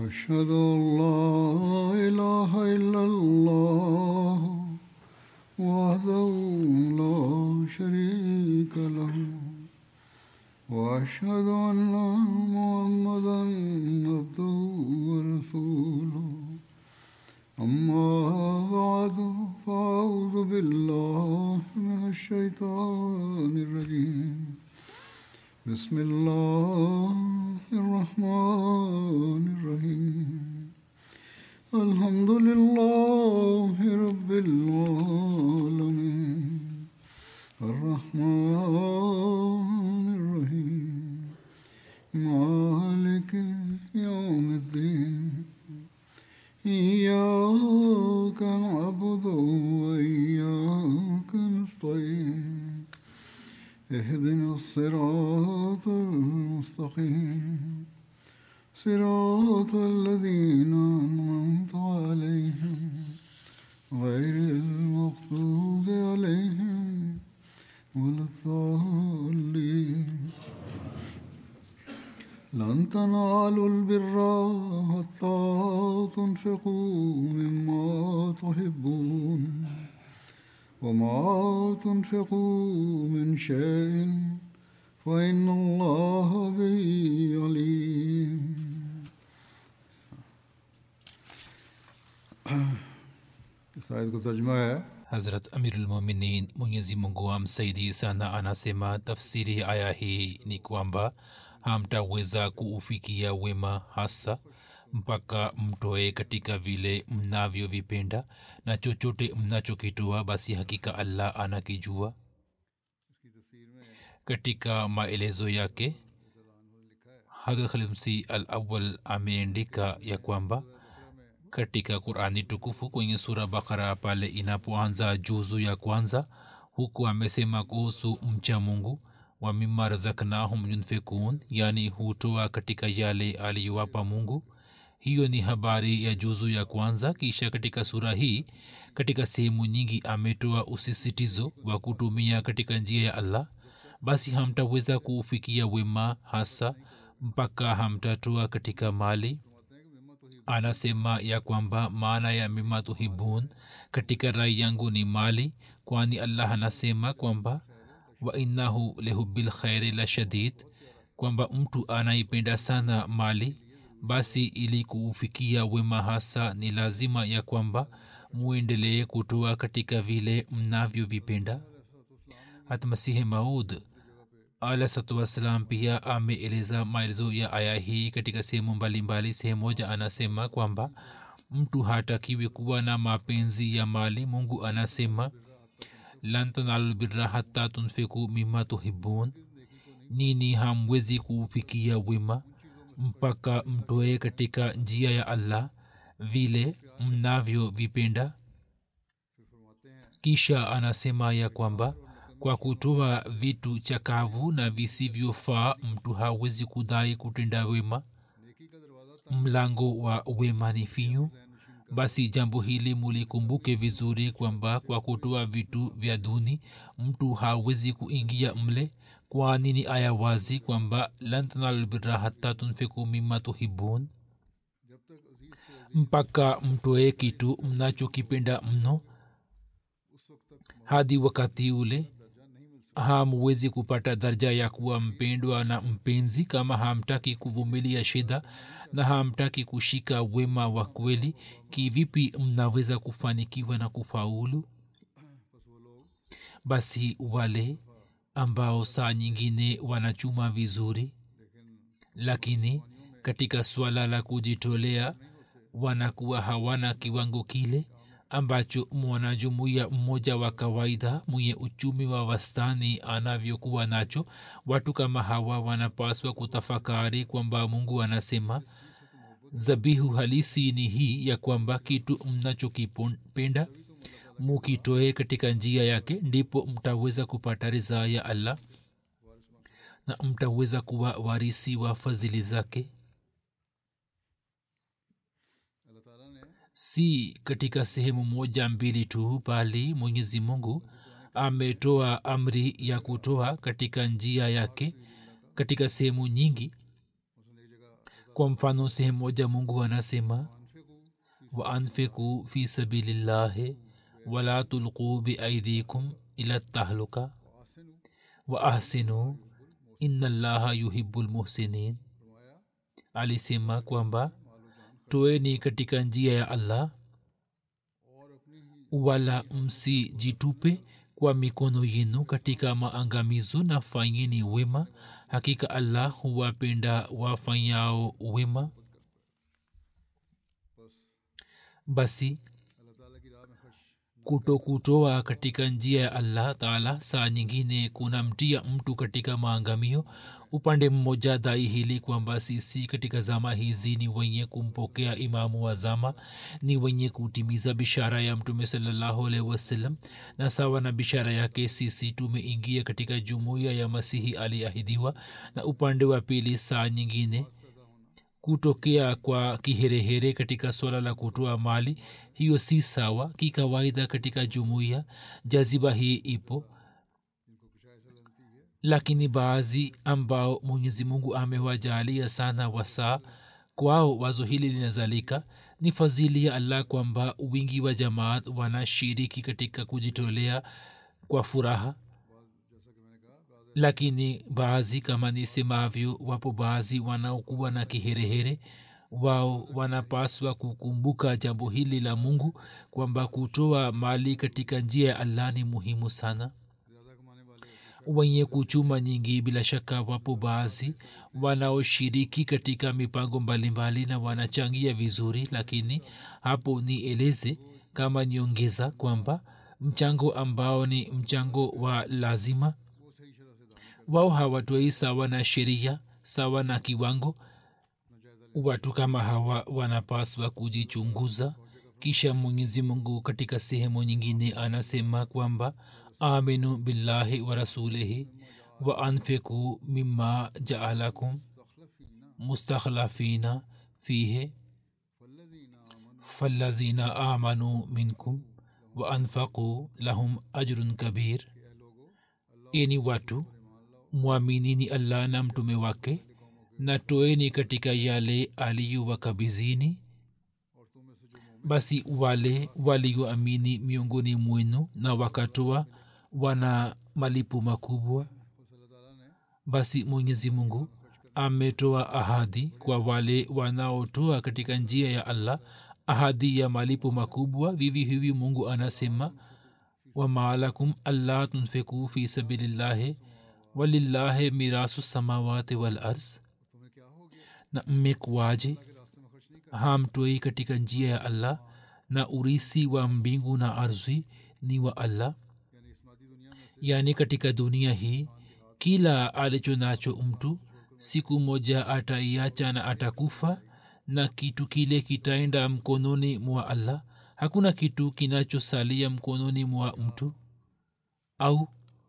أشهد أن لا إله إلا الله وحده لا شريك له وأشهد أن محمدا عبده ورسوله أما بعد فأعوذ بالله من الشيطان الرجيم بسم الله الرحمن الرحيم الحمد لله رب العالمين الرحمن الرحيم مالك يوم الدين إياك نعبد وإياك نستعين اهدنا الصراط المستقيم صراط الذين أنعمت عليهم غير المغضوب عليهم ولا الضالين لن تنالوا البر حتى تنفقوا مما تحبون وما تنفقوا من شيء فإن الله به عليم शायद को तर्जमा है hazrat amirulmuminin mwenyezi mungu amsaidie sana anasema tafsiri ya aya hii ni kwamba hamtaweza kuufikia wema hasa mpaka mtoe katika vile mnavyovipenda na chochote mnachokitoa basi hakika allah anakijua katika maelezo yake hazrat khalimsi al awal ameandika ya kwamba katika qurani tukufu kwenye sura bakara pale inapoanza juzu ya kwanza huku amesema kuhusu mcha mungu wa mima razaknahum yunfikun yani hutoa katika yale aliyowapa mungu hiyo ni habari ya juzu ya kwanza kisha katika sura hii katika sehemu nyingi ametoa usisitizo wa kutumia katika njia ya allah basi hamtaweza kuufikia wema hasa mpaka hamtatoa katika mali anasema ya kwamba maana ya mima tuhibun katika rai yangu ni mali kwani allah anasema kwamba wa innahu lehubil khairi la shadid kwamba mtu anaipenda sana mali basi ili kuufikia wema hasa ni lazima ya kwamba muendelee kutoa katika vile mnavyovipenda hata masihi maud alahsatu wassalam pia ameeleza maelezo ya aya hii katika sehemu mbalimbali sehemu moja anasema kwamba mtu hatakiwi kuwa na mapenzi ya mali mungu anasema lan tanalu birra hata tunfiku mima tuhibun nini hamwezi kuufikia wema mpaka mtoe katika njia ya allah vile mnavyovipenda kisha anasema ya kwamba kwa kutoa vitu chakavu na visivyofaa mtu hawezi kudai kutenda wema mlango wa wema ni finyu basi jambo hili mulikumbuke vizuri kwamba kwa kutoa vitu vya duni mtu hawezi kuingia mle kwani ni aya wazi kwamba lan tanalubira hata tunfiku mima tuhibun mpaka mtoe kitu mnachokipenda mno hadi wakati ule hamwezi kupata daraja ya kuwa mpendwa na mpenzi kama hamtaki kuvumilia shida na hamtaki kushika wema wa kweli kivipi mnaweza kufanikiwa na kufaulu basi wale ambao saa nyingine wanachuma vizuri lakini katika swala la kujitolea wanakuwa hawana kiwango kile ambacho mwanajumuiya mmoja wa kawaida mwenye uchumi wa wastani anavyokuwa nacho watu kama hawa wanapaswa kutafakari kwamba mungu anasema zabihu halisi ni hii ya kwamba kitu mnachokipenda mukitoe katika njia yake ndipo mtaweza kupata ridhaa ya allah na mtaweza kuwa warisi wa fadhili zake si katika sehemu moja mbili tu bali mwenyezi mungu ametoa amri ya kutoa katika njia yake katika sehemu nyingi kwa mfano sehemu moja mungu anasema waanfiku fi sabilillahi wala tulquu biaidikum ila tahluka wa ahsinu ina llaha yuhibu lmuhsinin alisema kwamba toeni katika njia ya allah wala msijitupe kwa mikono yenu katika maangamizo na fanyeni wema hakika allah huwapenda wafanyao wema basi kuto kutoa katika njia ya allah taala saa nyingine kunamtia mtu katika maangamio upande mmoja dai hili kwamba sisi katika zama hizi ni wenye kumpokea imamu wa zama ni wenye kutimiza bishara ya mtume salallahu alaihi wasallam na sawa na bishara yake sisi tumeingia katika jumuiya ya masihi aliahidiwa na upande wa pili saa nyingine kutokea kwa kiherehere katika swala la kutoa mali hiyo si sawa kikawaida katika jumuiya jaziba hii ipo lakini baadhi ambao mwenyezi mungu amewajalia sana wasaa kwao wazo hili linazalika ni fadhili ya allah kwamba wingi wa jamaat wanashiriki katika kujitolea kwa furaha lakini baadhi kama nisemavyo wapo baadhi wanaokuwa na kiherehere wao wanapaswa kukumbuka jambo hili la mungu kwamba kutoa mali katika njia ya allah ni muhimu sana wenye kuchuma nyingi bila shaka wapo baadhi wanaoshiriki katika mipango mbalimbali na wanachangia vizuri lakini hapo nieleze kama niongeza kwamba mchango ambao ni mchango wa lazima wao hawatoi sawa na sheria sawa na kiwango watu kama hawa wanapaswa kujichunguza kisha mwenyezi mungu katika sehemu nyingine anasema kwamba aminu billahi wa rasulihi wa anfiku mima jaalakum mustakhlafina fihe falazina amanu minkum wa anfaquu lahum ajrun kabir ini watu mwaminini allah na mtume wake na toeni katika yale aliyowakabizini basi wale walioamini miongoni mwenu na wakatoa wana malipo makubwa basi mwenyezi mungu ametoa ahadi kwa wale wanaotoa katika njia ya allah ahadi ya malipo makubwa vivi hivi mungu anasema wamaalakum allah tunfiku fi sabilillahi walillahi mirasu samawati wal ars na mmekuwaje hamtoi katika njia ya allah na urisi wa mbingu na ardhi ni wa allah yaani katika dunia hii kila alicho nacho mtu siku moja ataiacha na atakufa na kitu kile kitaenda mkononi mwa allah hakuna kitu kinachosalia mkononi mwa mtu au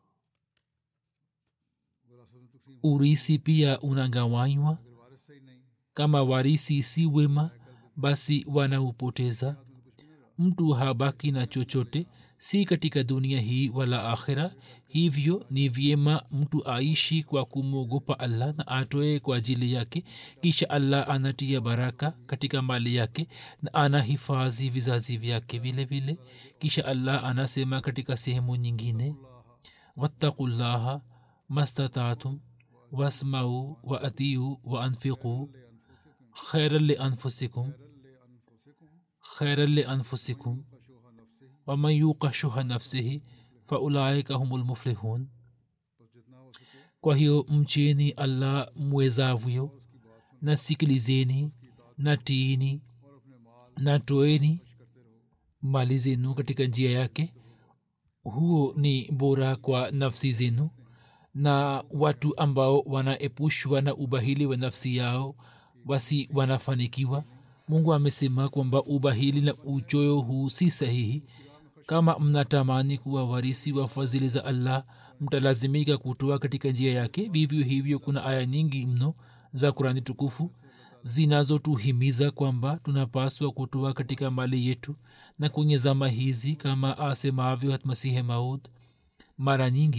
urisi pia unagawanywa kama warisi si wema basi wanaupoteza mtu habaki na chochote si katika dunia hii wala akhira hivyo ni vyema mtu aishi kwa kumwogopa allah na atoe kwa ajili yake kisha allah anatia baraka katika mali yake na anahifadhi vizazi vyake vile vile kisha allah anasema katika sehemu nyingine wattaqullaha mastataatum wasmau wa atiu wa anfiquu khairan lianfusikum khairan lianfusikum waman yuqa shuha nafsihi faulaika humu lmuflihun kwa hiyo mcheni allah mwezavyo na sikilizeni na tiini na toeni mali zenu katika njia yake huo ni bora kwa nafsi zenu na watu ambao wanaepushwa na ubahili wa nafsi yao basi wanafanikiwa mungu amesema kwamba ubahili na uchoyo huu si sahihi kama mnatamani kuwa warisi wa fadhili za allah mtalazimika kutoa katika njia yake vivyo hivyo kuna aya nyingi mno za kurani tukufu zinazotuhimiza kwamba tunapaswa kutoa katika mali yetu na kwenye zama hizi kama asemavyo hatmasihe maud mara nyingi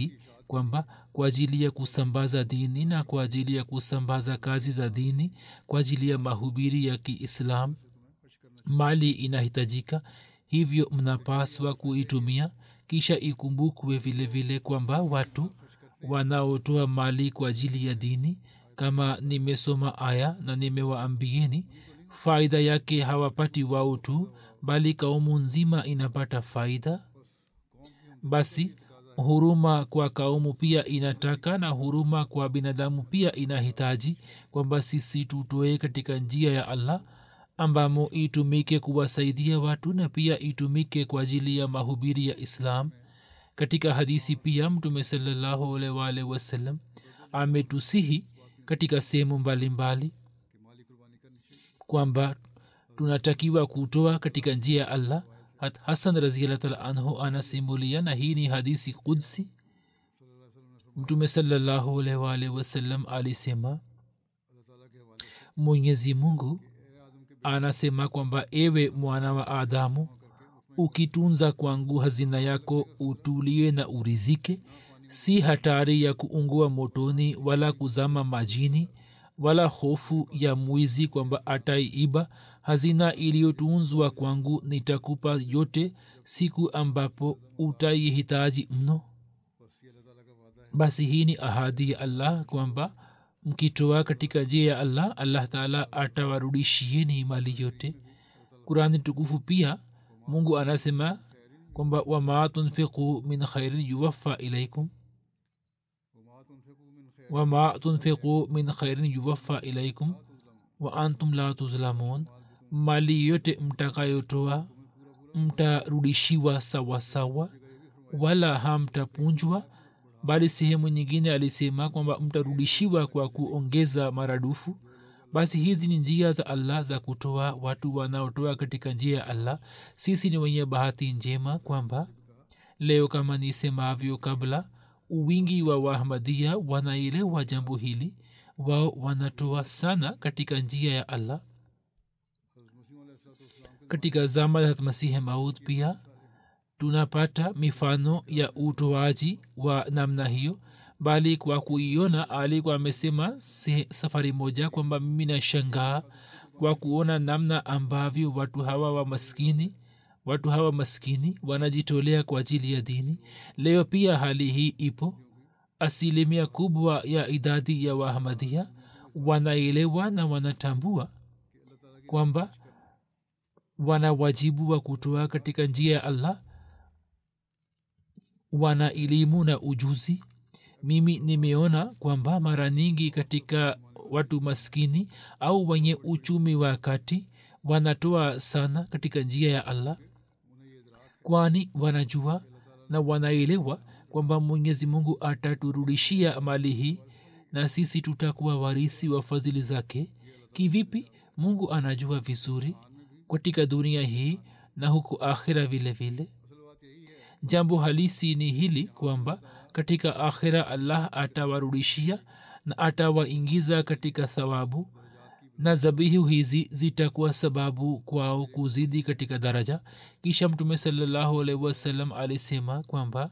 kwamba kwa ajili ya kusambaza dini na kwa ajili ya kusambaza kazi za dini kwa ajili ya mahubiri ya kiislam mali inahitajika hivyo mnapaswa kuitumia kisha ikumbukwe vile vile kwamba watu wanaotoa mali kwa ajili ya dini kama nimesoma aya na nimewaambieni faida yake hawapati wao tu bali kaumu nzima inapata faida basi huruma kwa kaumu pia inataka na huruma kwa binadamu pia inahitaji kwamba sisi tutoe katika njia ya allah ambamo itumike kuwasaidia watu na pia itumike kwa ajili ya mahubiri ya islam katika hadisi pia mtume salallahu alwal wasallam ametusihi katika sehemu mbalimbali kwamba tunatakiwa kutoa katika njia ya allah hasan raziallah taala anhu anasimulia na hii ni hadisi kudsi mtume salallahu alwal wasallam alisema mwenyezi mungu anasema kwamba ewe mwana wa adamu ukitunza kwangu hazina yako utulie na urizike si hatari ya kuungua motoni wala kuzama majini wala hofu ya mwizi kwamba ataiiba hazina iliyotunzwa kwangu nitakupa yote siku ambapo utaihitaji mno basi hii ni ahadi ya allah kwamba mkitoa katika njia ya allah allah taala atawarudishieni mali yote kurani tukufu pia mungu anasema kwamba wama tunfiqu min khairin yuwaffa ilaikum wama tunfiqu min khairin yuwaffa ilaikum wa antum la tuzlamun mali yote mtakayotoa mtarudishiwa sawasawa wala hamtapunjwa bali sehemu nyingine alisema kwamba mtarudishiwa kwa kuongeza maradufu basi hizi ni njia za allah za kutoa watu wanaotoa katika njia ya allah sisi ni wenye bahati njema kwamba leo kama nisemavyo kabla uwingi wa wahmadia wanaelewa jambo hili wao wanatoa sana katika njia ya allah katika zama za masihi maud pia tunapata mifano ya utoaji wa namna hiyo bali kwa kuiona alikuwa amesema safari moja kwamba mimi nashangaa kwa kuona namna ambavyo watu hawa wa maskini watu hawa maskini wanajitolea kwa ajili ya dini leo pia hali hii ipo asilimia kubwa ya idadi ya wahamadia wanaelewa na wanatambua kwamba wana wajibu wa kutoa katika njia ya allah wana elimu na ujuzi mimi nimeona kwamba mara nyingi katika watu maskini au wenye uchumi wa kati wanatoa sana katika njia ya allah kwani wanajua na wanaelewa kwamba mwenyezi mungu ataturudishia mali hii na sisi tutakuwa warisi wa fadhili zake kivipi mungu anajua vizuri katika dunia hii na huku akhira vile vile jambo halisi ni hili kwamba katika akhira allah atawarudishia na atawaingiza katika thawabu na zabihu hizi zitakuwa sababu kwao kuzidi katika daraja kisha mtume salallahu alaihi wasallam alisema kwamba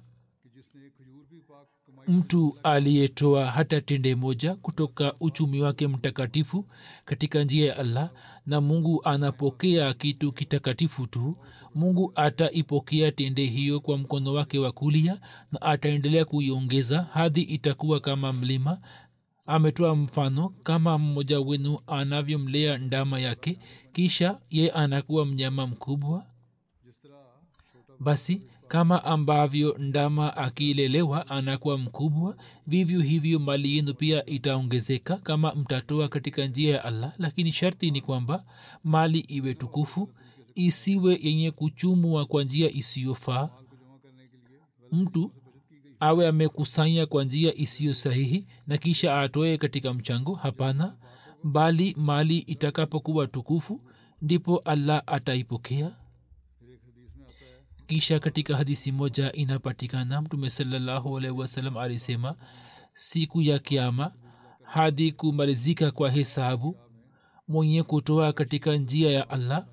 mtu aliyetoa hata tende moja kutoka uchumi wake mtakatifu katika njia ya allah na mungu anapokea kitu kitakatifu tu mungu ataipokea tende hiyo kwa mkono wake wa kulia na ataendelea kuiongeza hadi itakuwa kama mlima ametoa mfano kama mmoja wenu anavyomlea ndama yake kisha ye anakuwa mnyama mkubwa basi kama ambavyo ndama akilelewa anakuwa mkubwa vivyo hivyo mali yenu pia itaongezeka kama mtatoa katika njia ya allah lakini sharti ni kwamba mali iwe tukufu isiwe yenye kuchumwa kwa njia isiyofaa mtu awe amekusanya kwa njia isiyo sahihi na kisha atoe katika mchango hapana bali mali itakapokuwa tukufu ndipo allah ataipokea kisha katika hadisi moja inapatikana mtume salallahu alaihi wasallam alisema siku ya kiama hadi kumalizika kwa hesabu mwenye kutoa katika njia ya allah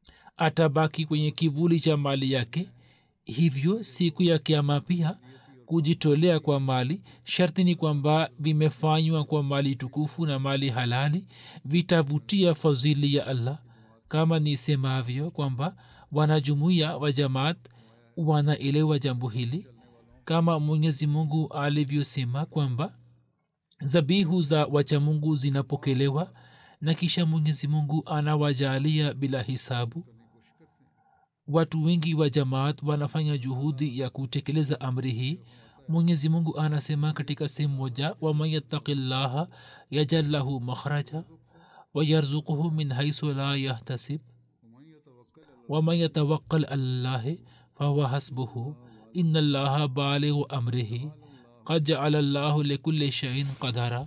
atabaki kwenye kivuli cha mali yake hivyo siku ya kiama pia kujitolea kwa mali sharti ni kwamba vimefanywa kwa mali tukufu na mali halali vitavutia fadhili ya allah kama nisemavyo kwamba wanajumuia wa jamaat wanaelewa jambo hili kama mwenyezi mungu alivyosema kwamba zabihu za wachamungu zinapokelewa na kisha mwenyezi mungu anawajalia bila hisabu watu wengi wa jamaat wanafanya juhudi ya kutekeleza amri hii mwenyezi mungu anasema katika sehemu moja waman yattaki llaha yajal lahu makhraja wayarzuquhu min haisu la yahtasib waman yatawakkal allahi fahuwa hasbuhu ina llaha balighu amrihi qad jaala llahu likulli shaiin qadara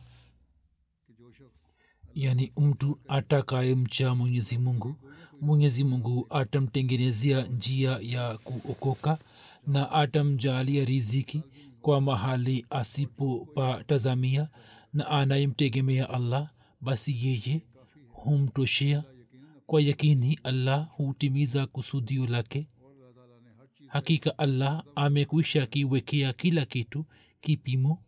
yani mtu atakayemcha mwenyezi mungu mwenyezi mungu atamtengenezea njia ya kuokoka na atamjalia riziki kwa mahali asipopatazamia na anayemtegemea allah basi yeye humtoshea kwa yakini allah hutimiza kusudio lake hakika allah amekwisha kiwekea kila kitu kipimo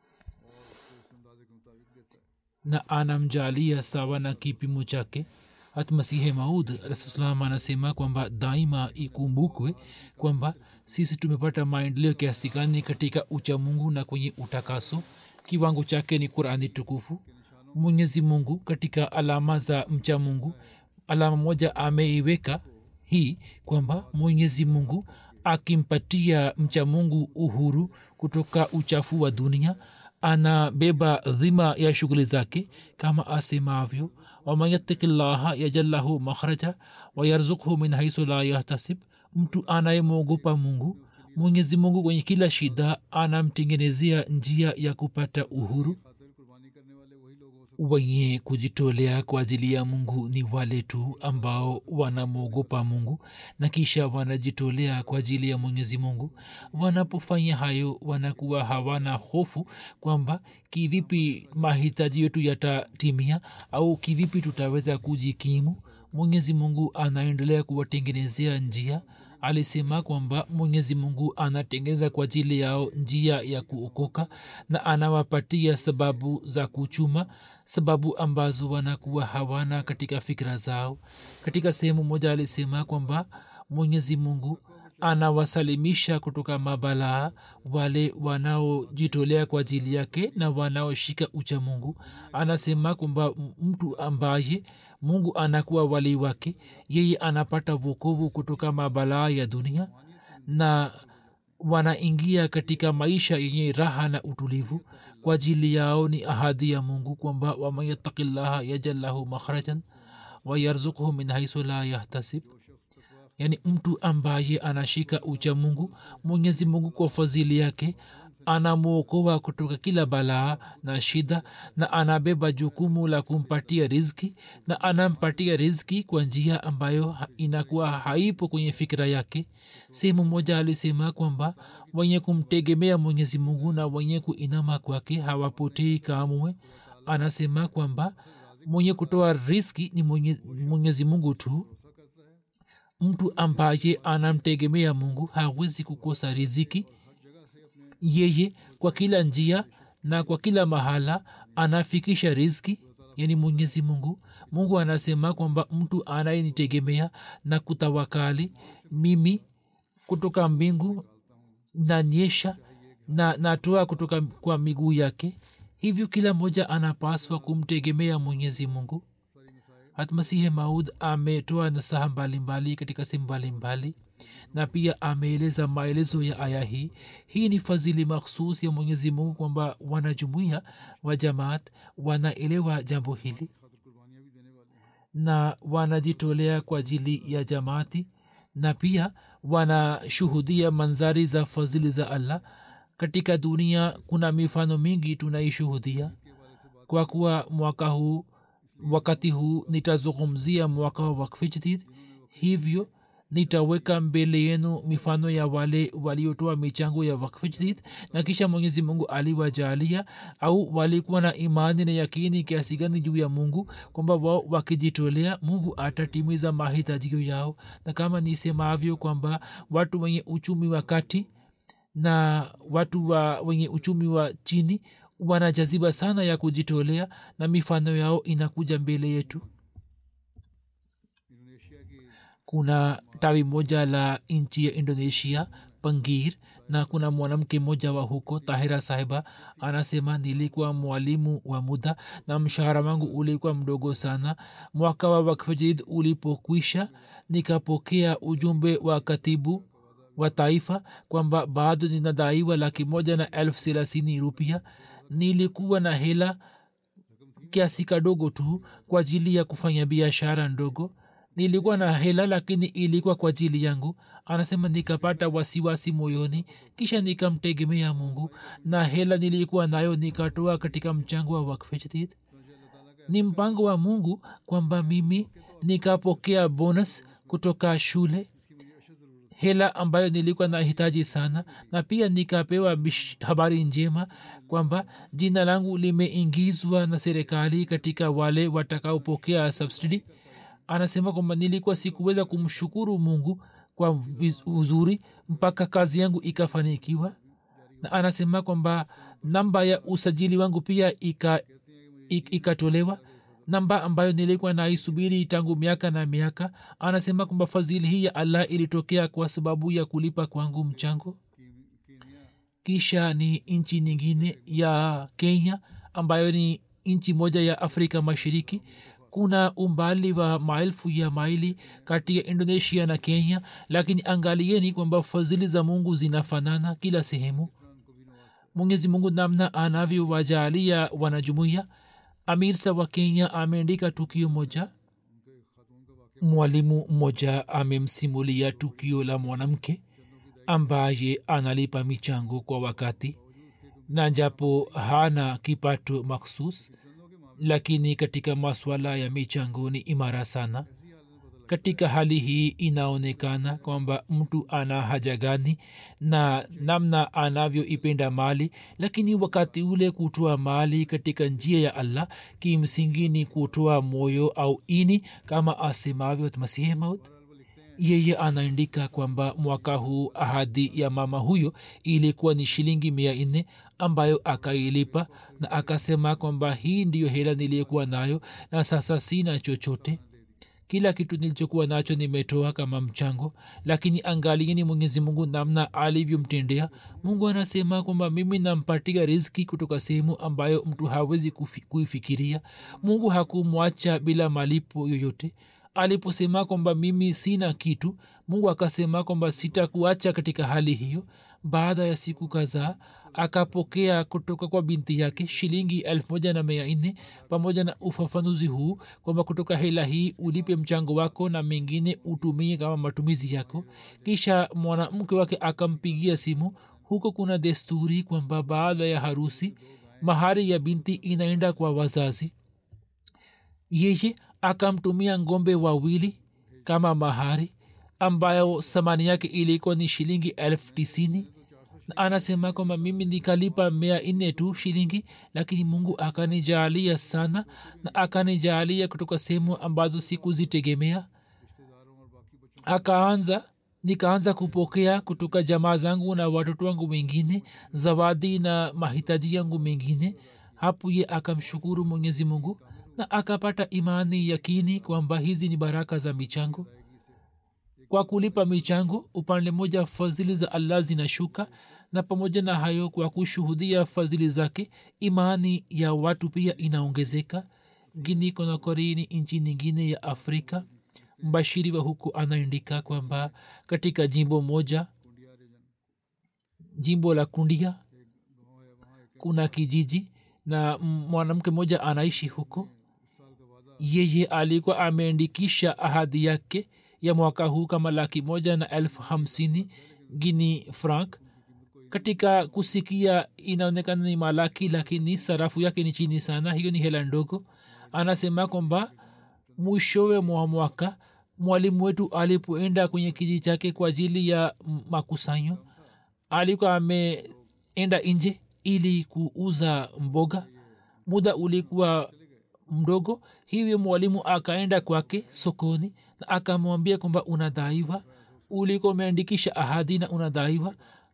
na anamjalia sawa na kipimo chake hata masihe maud rasulsalam anasema kwamba daima ikumbukwe kwamba sisi tumepata maendeleo kiasi gani katika uchamungu na kwenye utakaso kiwango chake ni qurani tukufu mwenyezi mungu katika alama za mcha mungu alama moja ameiweka hii kwamba mwenyezi mungu akimpatia mcha mungu uhuru kutoka uchafu wa dunia anabeba dhima ya shughuli zake kama asemavyo waman yattaki llaha yajal lahu makhraja wayarzukhu min haisu la yahtasib mtu anayemwogopa mungu mwenyezi mungu kwenye kila shida anamtengenezea njia ya kupata uhuru wenye kujitolea kwa ajili ya mungu ni wale tu ambao wanamwogopa mungu na kisha wanajitolea kwa ajili ya mwenyezi mungu wanapofanya hayo wanakuwa hawana hofu kwamba kivipi mahitaji yetu yatatimia au kivipi tutaweza kujikimu mwenyezi mungu anaendelea kuwatengenezea njia alisema kwamba mwenyezi mungu anatengeneza kwa ajili yao njia ya kuokoka na anawapatia sababu za kuchuma sababu ambazo wanakuwa hawana katika fikira zao katika sehemu moja alisema kwamba mwenyezi mungu anawasalimisha kutoka mabalaa wale wanaojitolea kwa ajili yake na wanaoshika ucha mungu anasema kwamba mtu ambaye mungu anakuwa wali wake yeye anapata vokovu kutoka mabalaa ya dunia na wanaingia katika maisha yenye raha na utulivu kwa ajili yao ni ahadi ya mungu kwamba waman yattaki llaha yajal lahu makhrajan wayarzukhu min haisu la yahtasib yaani mtu ambaye anashika ucha mungu mwenyezi mungu kwa fadhili yake anamwokoa kutoka kila balaa na shida na anabeba jukumu la kumpatia rizki na anampatia rizki kwa njia ambayo inakuwa haipo kwenye fikira yake sehemu moja alisema kwamba wenye kumtegemea mwenyezi mungu na wenye kuinama kwake hawapotei kamwe anasema kwamba mwenye kutoa riski ni mwenye, mwenyezi mungu tu mtu ambaye anamtegemea mungu hawezi kukosa riziki yeye kwa kila njia na kwa kila mahala anafikisha rizki yani mwenyezi mungu mungu anasema kwamba mtu anayenitegemea na kutawakali mimi kutoka mbingu nanyesha na natoa kutoka kwa miguu yake hivyo kila mmoja anapaswa kumtegemea mwenyezi mungu hatmasihe maud ametoa nasaha mbalimbali katika sehemu mbalimbali na pia ameeleza maelezo ya aya hii hii ni fadhili makhsus ya mwenyezi mungu kwamba wanajumuia wa jamaat wanaelewa jambo hili na wanajitolea kwa ajili ya jamaati na pia wanashuhudia manzari za fadhili za allah katika dunia kuna mifano mingi tunaishuhudia kwa kuwa mwaka huu wakati huu nitazungumzia mwaka wa wakfi jadid hivyo nitaweka mbele yenu mifano ya wale waliotoa michango ya wakfi jadid na kisha mwenyezi mungu aliwajalia au walikuwa na imani na yakini kiasi gani juu ya mungu kwamba wao wakijitolea mungu atatimiza mahitajio yao na kama nisemavyo kwamba watu wenye uchumi wa kati na watu wa wenye uchumi wa chini wana jaziba sana ya kujitolea na mifano yao inakuja mbele yetu kuna tawi moja la nchi ya indonesia pangir na kuna mwanamke mmoja wa huko tahira sahiba anasema nilikuwa mwalimu wa muda na mshahara wangu ulikuwa mdogo sana mwaka wa wakfajid ulipokwisha nikapokea ujumbe wa katibu wa taifa kwamba bado ninadaiwa laki moja na elfu thelathini rupia nilikuwa na hela kiasi kadogo tu kwa ajili ya kufanya biashara ndogo nilikuwa na hela lakini ilikuwa kwa ajili yangu anasema nikapata wasiwasi moyoni kisha nikamtegemea mungu na hela nilikuwa nayo nikatoa katika mchango wa wakfejdid ni mpango wa mungu kwamba mimi nikapokea bonus kutoka shule hela ambayo nilikuwa nahitaji sana na pia nikapewa bish- habari njema kwamba jina langu limeingizwa na serikali katika wale watakaopokea subsidy anasema kwamba nilikuwa sikuweza kumshukuru mungu kwa viz- uzuri mpaka kazi yangu ikafanikiwa na anasema kwamba namba ya usajili wangu pia ika, ik, ikatolewa namba ambayo nilikuwa naisubiri tangu miaka na miaka anasema kwamba fadhili hii ya allah ilitokea kwa sababu ya kulipa kwangu mchango kisha ni nchi nyingine ya kenya ambayo ni nchi moja ya afrika mashariki kuna umbali wa maelfu ya maili kati ya indonesia na kenya lakini angalieni kwamba fadhili za mungu zinafanana kila sehemu mwenyezi mungu namna anavyowajalia wanajumuia amirsa wa kenya ameandika tukio moja mwalimu mmoja amemsimulia tukio la mwanamke ambaye analipa michango kwa wakati na japo hana kipato maksus lakini katika maswala ya michango ni imara sana katika hali hii inaonekana kwamba mtu ana haja gani na namna anavyoipenda mali lakini wakati ule kutoa mali katika njia ya allah kimsingi ni kutoa moyo au ini kama asemavyo masihi maut yeye anaandika kwamba mwaka huu ahadi ya mama huyo ilikuwa ni shilingi mia nne ambayo akailipa na akasema kwamba hii ndiyo hela niliyokuwa nayo na sasa sina chochote kila kitu nilichokuwa nacho nimetoa kama mchango lakini angalieni mwenyezi mungu namna alivyomtendea mungu anasema kwamba mimi nampatia riziki kutoka sehemu ambayo mtu hawezi kufi, kuifikiria mungu hakumwacha bila malipo yoyote aliposema kwamba mimi sina kitu mungu akasema kwamba sitakuacha katika hali hiyo baada ya siku kadhaa akapokea kutoka kwa binti yake shilingi elfu moja na mia nne pamoja na ufafanuzi huu kwamba kutoka hela hii ulipe mchango wako na mengine utumie kama matumizi yako kisha mwanamke wake akampigia simu huko kuna desturi kwamba baada ya harusi mahari ya binti inaenda kwa wazazi yeye akamtumia ngombe wawili kama mahari ambayo thamani yake ilikuwa ni shilingi elfu tisini na anasema kwamba mimi nikalipa mia nne tu shilingi lakini mungu akanijaalia sana na akanijaalia kutoka sehemu ambazo sikuzitegemea akaanza nikaanza kupokea kutoka jamaa zangu na watoto wangu wengine zawadi na mahitaji yangu mengine hapo ye akamshukuru mwenyezi mungu na akapata imani yakini kwamba hizi ni baraka za michango kwa kulipa michango upande mmoja fadhili za allah zinashuka na pamoja na hayo kwa kushuhudia fadhili zake imani ya watu pia inaongezeka gini konakori ni nchi nyingine ya afrika mbashiri wa huku anaandika kwamba katika jimbo moja jimbo la kundia kuna kijiji na mwanamke mmoja anaishi huko yeye alikuwa ameandikisha ahadi yake ya mwaka huu kama laki moja na elfu hamsini gini frank katika kusikia inaonekana ni malaki lakini sarafu yake ni chini sana hiyo ni hela ndogo anasema kwamba mwishowe mwa mwaka mwalimu wetu alipoenda kwenye kijiji chake kwa ajili ya makusanyo alikuwa ameenda nje ili kuuza mboga muda ulikuwa mdogo hivyo mwalimu akaenda kwake sokoni na akamwambia kwamba unadaiwa ulikuwa umeandikisha ahadi na unadaiwa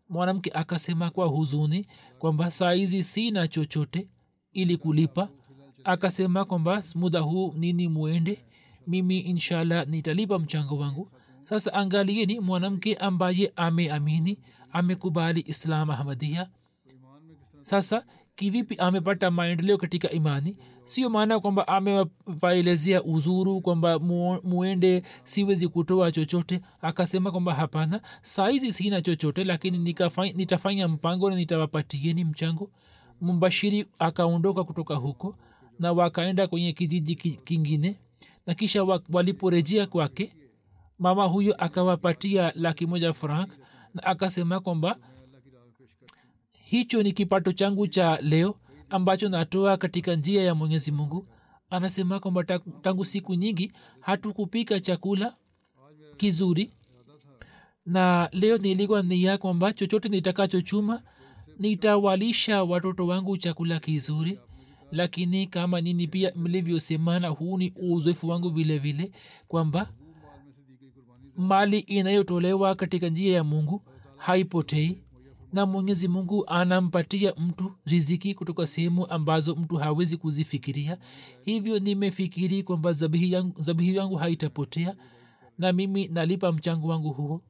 mwanamke akasema kwa huzuni kwamba saizi sina chochote ili kulipa akasema kwamba muda huu nini muende mimi inshallah nitalipa mchango wangu sasa angalieni mwanamke ambaye ameamini amekubali islam ahmadia sasa kivipi amepata maendeleo katika imani sio maana kwamba amewaelezea uzuru kwamba mu, muende siwezi kutoa chochote akasema kwamba hapana saizi sina chochote lakini nikafanya, nitafanya mpango na nitawapatieni mchango mbashiri akaondoka kutoka huko na wakaenda kwenye kijiji kingine na kisha waliporejea kwake mama huyo akawapatia laki moja frank na akasema kwamba hicho ni kipato changu cha leo ambacho natoa katika njia ya mwenyezi mungu anasema kwamba tangu siku nyingi hatukupika chakula kizuri na leo nilikuwa nia kwamba chochote nitakachochuma nitawalisha watoto wangu chakula kizuri lakini kama nini pia mlivyosemana huu ni uzoefu wangu vile vile kwamba mali inayotolewa katika njia ya mungu haipotei na mwenyezi mungu anampatia mtu riziki kutoka sehemu ambazo mtu hawezi kuzifikiria hivyo nimefikiri kwamba zabihi yangu, zabihi yangu haitapotea na mimi nalipa mchango wangu huo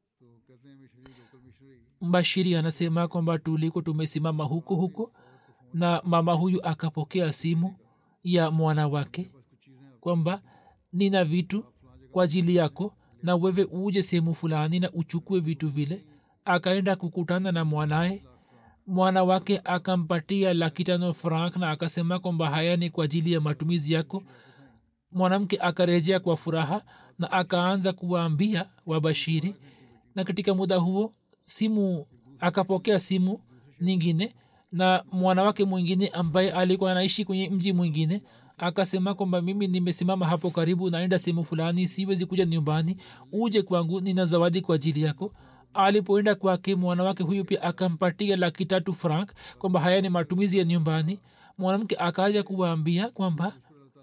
mbashiri anasema kwamba tuliko tumesimama huko huko na mama huyu akapokea simu ya mwana wake kwamba nina vitu kwa ajili yako na wewe uje sehemu fulani na uchukue vitu vile akaenda kukutana na mwanaye mwana wake akampatia laki tano frank na akasema kwamba haya ni kwa ajili ya matumizi yako mwanamke akarejea kwa furaha na akaanza kuwaambia wabashiri na katika muda huo simu akapokea simu nyingine na mwanawake mwingine ambaye alikuwa anaishi kwenye mji mwingine akasema kwamba mimi nimesimama hapo karibu naenda sehemu fulani siwezi kuja nyumbani uje kwangu nina zawadi kwa ajili yako alipoenda kwake mwanawake huyu pia akampatia laki tatu frank kwamba haya ni matumizi ya nyumbani mwanamke akaja kuwaambia kwamba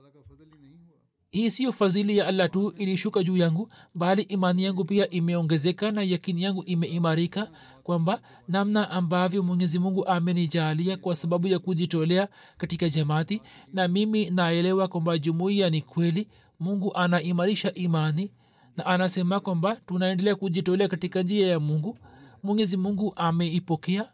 hii siyo fadhili ya allah tu ilishuka juu yangu bali imani yangu pia imeongezeka na yakini yangu imeimarika kwamba namna ambavyo mwenyezi mungu amenijalia kwa sababu ya kujitolea katika jamaati na mimi naelewa kwamba jumuiya ni kweli mungu anaimarisha imani na anasema kwamba tunaendelea kujitolea katika njia ya mungu mwenyezi mungu ameipokea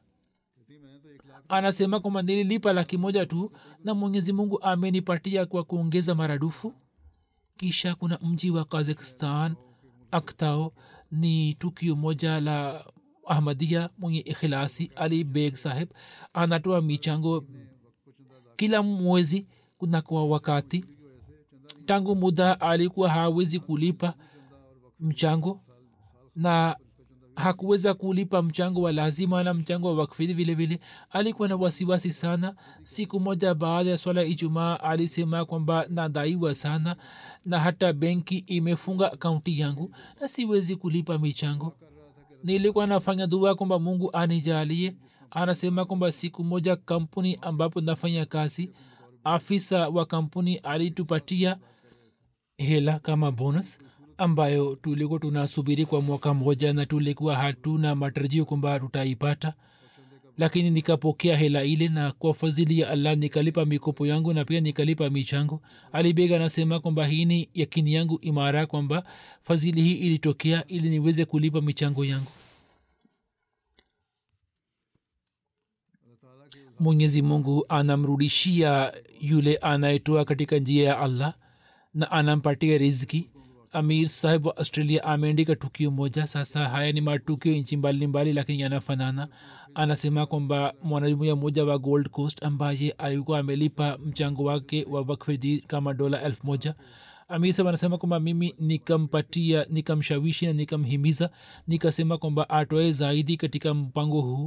anasema kwamba nililipa laki moja tu na mwenyezi mungu amenipatia kwa kuongeza maradufu kisha kuna mji wa kazakhstan aktao ni tukio moja la ahmadia mwenye ikhilasi ali beg saheb anatoa michango kila mwezi kuna kwa wakati tangu muda alikuwa hawezi kulipa mchango na hakuweza kulipa mchango wa lazima na mchango wa wakfidhi vile vile alikuwa na wasiwasi sana siku moja baada ya swala ijumaa alisema kwamba nadaiwa sana na hata benki imefunga akaunti yangu na siwezi kulipa michango nilikuwa nafanya dua kwamba mungu anijalie anasema kwamba siku moja kampuni ambapo nafanya kazi afisa wa kampuni alitupatia hela kama bonus ambayo tulikuwa tunasubiri kwa mwaka mmoja na tulikuwa hatuna matarajio kwamba tutaipata lakini nikapokea hela ile na kwa fadhili ya allah nikalipa mikopo yangu na pia nikalipa michango alibega anasema kwamba hii ni yakini yangu imara kwamba fadhili hii ilitokea ili niweze kulipa michango yangu mwenyezi mungu anamrudishia yule anayetoa katika njia ya allah na anampatia riziki amir sahib wa australia ameandika tukio moja sasa haya ni matukio nchi mbalimbali lakini yanafanana anasema kwamba mwanajumuia mmoja wa gold coast ambaye alikuwa amelipa mchango wake wa wakfeji kama dola elfu moja amir sahib anasema kwamba mimi nikampatia nikamshawishi na nikamhimiza nikasema kwamba atoe zaidi katika mpango huu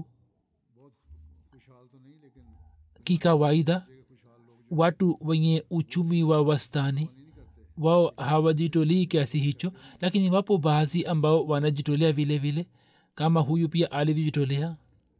kikawaida watu wenye uchumi wa wastani wao hawajitolii kiasi hicho lakini wapo baadhi ambao wanajitolea vile vile kama huyu pia alivyojitolea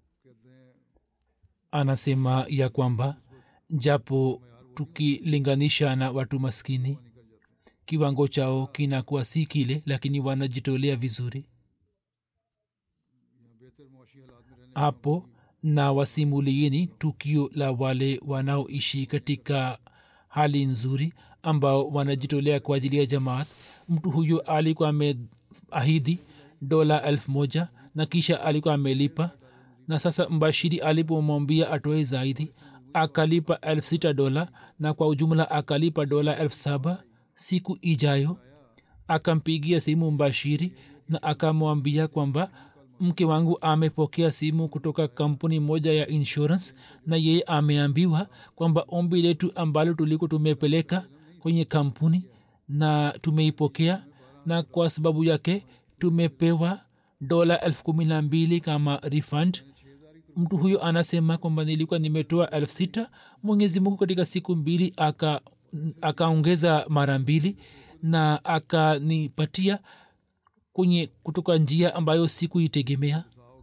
anasema ya kwamba japo tukilinganisha na watu maskini kiwango chao kinakuwa si kile lakini wanajitolea vizuri hapo na wasimulieni tukio la wale wanaoishi katika hali nzuri ambao wanajitolea kwa ajili ya jamaat mtu huyo alikuwa ameahidi dola elfu moja na kisha alikuwa amelipa na sasa mbashiri alipomwambia atoe zaidi akalipa elfu sita dola na kwa ujumla akalipa dola elfu saba siku ijayo akampigia simu mbashiri na akamwambia kwamba mke wangu amepokea simu kutoka kampuni moja ya insurance na yeye ameambiwa kwamba ombi letu ambalo tuliko tumepeleka kwenye kampuni na tumeipokea na kwa sababu yake tumepewa dola elfu kumi na mbili kama refund mtu huyo anasema kwamba nilikuwa nimetoa elfu sita mwenyezi mungu katika siku mbili akaongeza aka mara mbili na akanipatia kwenye kutoka njia ambayo sikuitegemea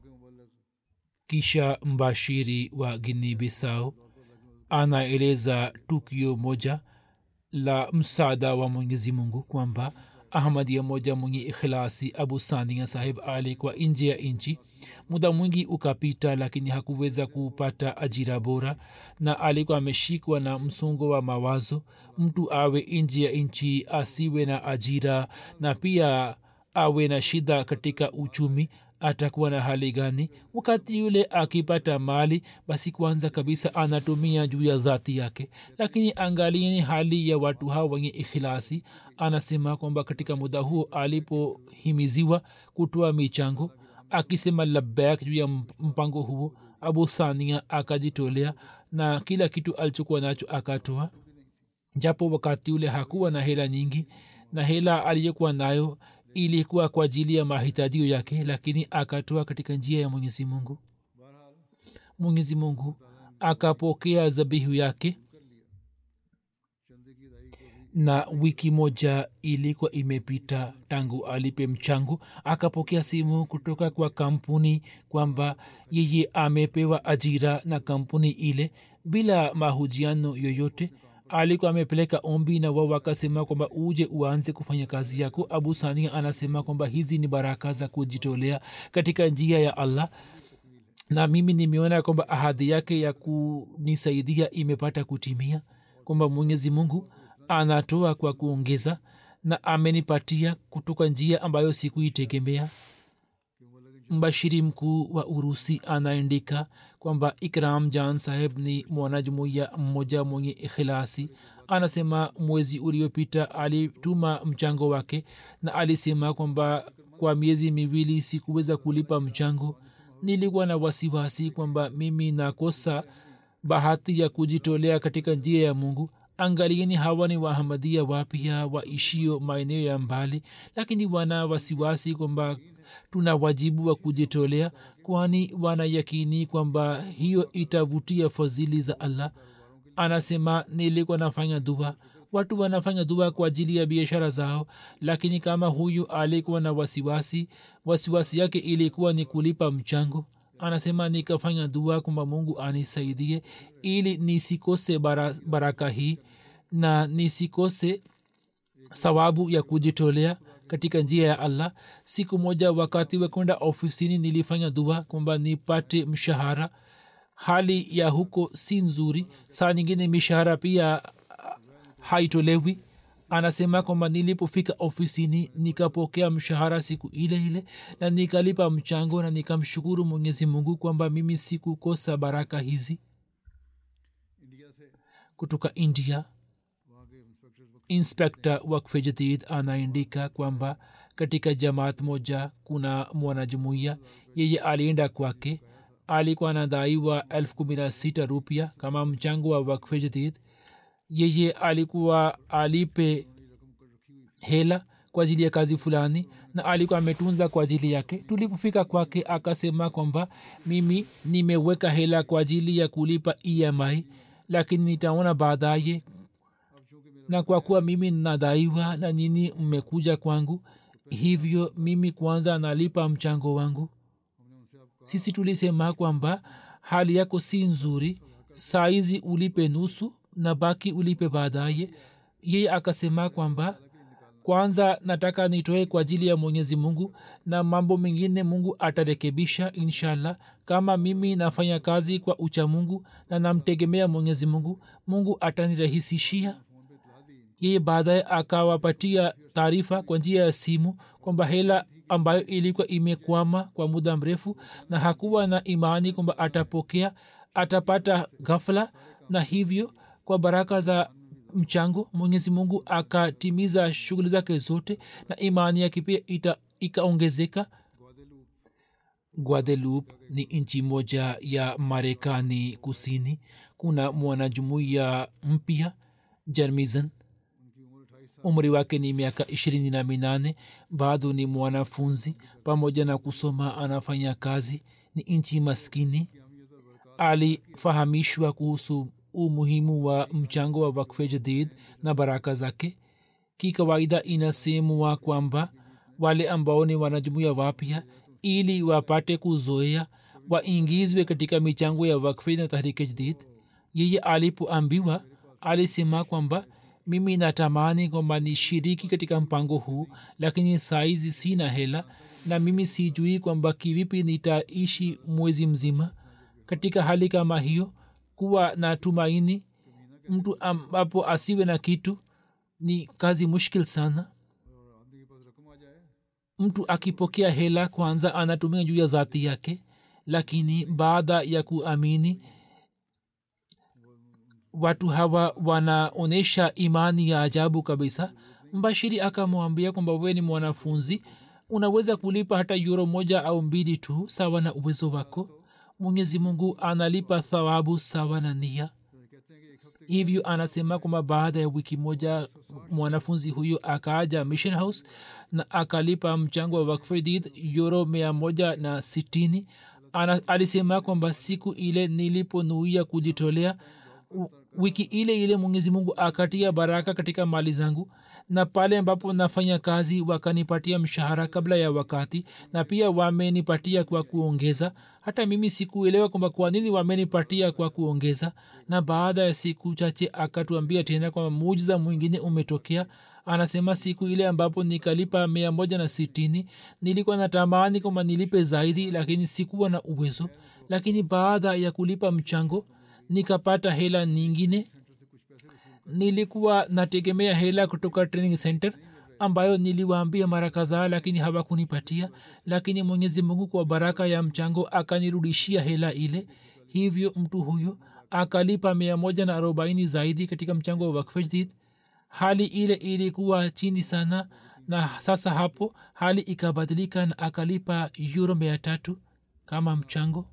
kisha mbashiri wa gini bisau anaeleza tukio moja la msaada wa mwenyezi mungu kwamba ahmadia moja mwenye ikhilasi abu sania sahib alikuwa nje ya nchi muda mwingi ukapita lakini hakuweza kupata ajira bora na alikuwa ameshikwa na msongo wa mawazo mtu awe nje ya nchi asiwe na ajira na pia awe na shida katika uchumi atakuwa na hali gani wakati yule akipata mali basi kwanza kabisa anatumia juu ya dhati yake lakini angalieni hali ya watu hao wenye ikhilasi anasema kwamba katika muda huo alipohimiziwa kutoa michango akisema labak juu ya mpango huo abu thania akajitolea na kila kitu alichokuwa nacho akatoa japo wakati ule hakuwa na hela nyingi na hela aliyokuwa nayo ilikuwa kwa ajili ya mahitajio yake lakini akatoa katika njia ya mwenyezi mungu mwenyezi mungu akapokea zabihu yake na wiki moja ilikuwa imepita tangu alipe mchango akapokea simu kutoka kwa kampuni kwamba yeye amepewa ajira na kampuni ile bila mahujiano yoyote alikuwa amepeleka ombi na wao wakasema kwamba uje uanze kufanya kazi yako abu sania anasema kwamba hizi ni baraka za kujitolea katika njia ya allah na mimi nimeona kwamba ahadi yake ya kunisaidia imepata kutimia kwamba mwenyezi mungu anatoa kwa kuongeza na amenipatia kutoka njia ambayo sikuitegemea mbashiri mkuu wa urusi anaandika kwamba ikram jan saheb ni mwanajumuiya mmoja mwenye ikhilasi anasema mwezi uliopita alituma mchango wake na alisema kwamba kwa miezi miwili sikuweza kulipa mchango nilikuwa na wasiwasi kwamba mimi nakosa bahati ya kujitolea katika njia ya mungu angalieni hawa ni wahamadia wapya waishio maeneo ya mbali lakini wana wasiwasi kwamba tuna wajibu wa kujitolea kwani wanayakini kwamba hiyo itavutia fadhili za allah anasema nilikuwa nafanya dua watu wanafanya dua kwa ajili ya biashara zao lakini kama huyu alikuwa na wasiwasi wasiwasi yake ilikuwa ni kulipa mchango anasema nikafanya dua kwamba mungu anisaidie ili nisikose bara, baraka hii na nisikose thawabu ya kujitolea katika njia ya allah siku moja wakati wa kwenda ofisini nilifanya dua kwamba nipate mshahara hali ya huko si nzuri saa nyingine mishahara pia haitolewi anasema kwamba nilipofika ofisini nikapokea mshahara siku ile ile na nikalipa mchango na nikamshukuru mwenyezi mungu kwamba mimi sikukosa baraka hizi kutoka india inspekta wakfe jadid anaandika kwamba katika jamaat moja kuna mwanajumuiya yeye alienda kwake alikuwa anadaiwa elfu kumi na sita rupia kama mchango wa wakfe jadid yeye alikuwa alipe hela kwa ajili ya kazi fulani na alikuwa ametunza kwa ajili yake tulipofika kwake akasema kwamba mimi nimeweka hela kwa ajili ya kulipa emi lakini nitaona baadaye na kwa kuwa mimi nadaiwa na nini mmekuja kwangu hivyo mimi kwanza nalipa mchango wangu sisi tulisema kwamba hali yako si nzuri saizi ulipe nusu na baki ulipe baadaye yeye akasema kwamba kwanza nataka nitoe kwa ajili ya mwenyezi mungu na mambo mengine mungu atarekebisha inshallah kama mimi nafanya kazi kwa ucha mungu na namtegemea mwenyezi mungu mungu atanirahisishia yeye baadaye akawapatia taarifa kwa njia ya simu kwamba hela ambayo ilikuwa imekwama kwa muda mrefu na hakuwa na imani kwamba atapokea atapata ghafla na hivyo kwa baraka za mchango mwenyezi mungu akatimiza shughuli zake zote na imani yake pia ikaongezeka guadeloupe ni nchi moja ya marekani kusini kuna mwanajumuiya mpya jermizan umri wake ni miaka ishirini na minane bado ni mwanafunzi pamoja na kusoma anafanya kazi ni nchi maskini alifahamishwa kuhusu umuhimu wa mchango wa wakfe jadid na baraka zake kikawaida inasemwa kwamba wale ambao ni wanajumuia wapya ili wapate kuzoea waingizwe katika michango ya wakfe na tahrike jadid yeye alipoambiwa alisema kwamba mimi natamani kwamba nishiriki katika mpango huu lakini saizi sina hela na mimi sijui kwamba kivipi nitaishi mwezi mzima katika hali kama hiyo kuwa na tumaini mtu ambapo asiwe na kitu ni kazi mushkil sana mtu akipokea hela kwanza anatumia juu ya dhati yake lakini baada ya kuamini watu hawa wanaonyesha imani ya ajabu kabisa mbashiri akamwambia kwamba wewe ni mwanafunzi unaweza kulipa hata yuro moja au mbili tu sawa na uwezo wako mwenyezi mungu analipa thawabu sawa na nia hivyo anasema kwamba baada ya wiki moja mwanafunzi huyo akaaja mission house na akalipa mchango wa wakfedid yuro mia moja na sitini Ana, alisema kwamba siku ile niliponuia kujitolea wiki ile ile mwenyezi mungu akatia baraka katika mali zangu na pale ambapo nafanya kazi wakanipatia mshahara kabla ya wakati na pia wamenipatia kwa kuongeza hata mimi sikuelewa kwamba kwa nini wamenipatia kwa kuongeza na baada ya siku chache akatuambia tena kwamba mujiza mwingine umetokea anasema siku ile ambapo nikalipa mia moja na sitini nilikuwa natamani kwamba nilipe zaidi lakini sikuwa na uwezo lakini baada ya kulipa mchango nikapata hela nyingine nilikuwa nategemea hela kutoka training center ambayo niliwaambia mara kadhaa lakini hawakunipatia lakini mwenyezi mungu kwa baraka ya mchango akanirudishia hela ile hivyo mtu huyo akalipa mia moja na arobaini zaidi katika mchango wa wakfejdid hali ile ilikuwa chini sana na sasa hapo hali ikabadilika na akalipa yuro mia tatu kama mchango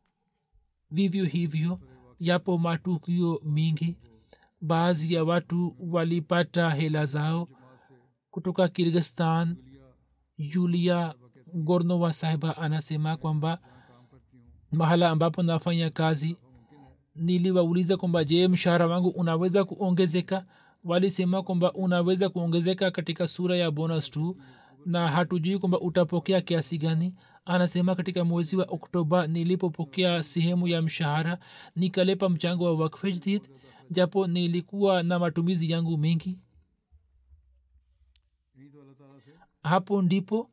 vivyo hivyo yapo matukio mingi baadhi ya watu walipata hela zao kutoka kirgistan yulia gornova sahiba anasema kwamba mahala ambapo nafanya kazi niliwauliza kwamba je mshahara wangu unaweza kuongezeka walisema kwamba unaweza kuongezeka katika sura ya bonus tu na hatujui kwamba utapokea kiasi gani anasema katika mwezi wa oktoba nilipopokea sehemu ya mshahara nikalepa mchango wa wakfejdid japo nilikuwa na matumizi yangu mengi hapo ndipo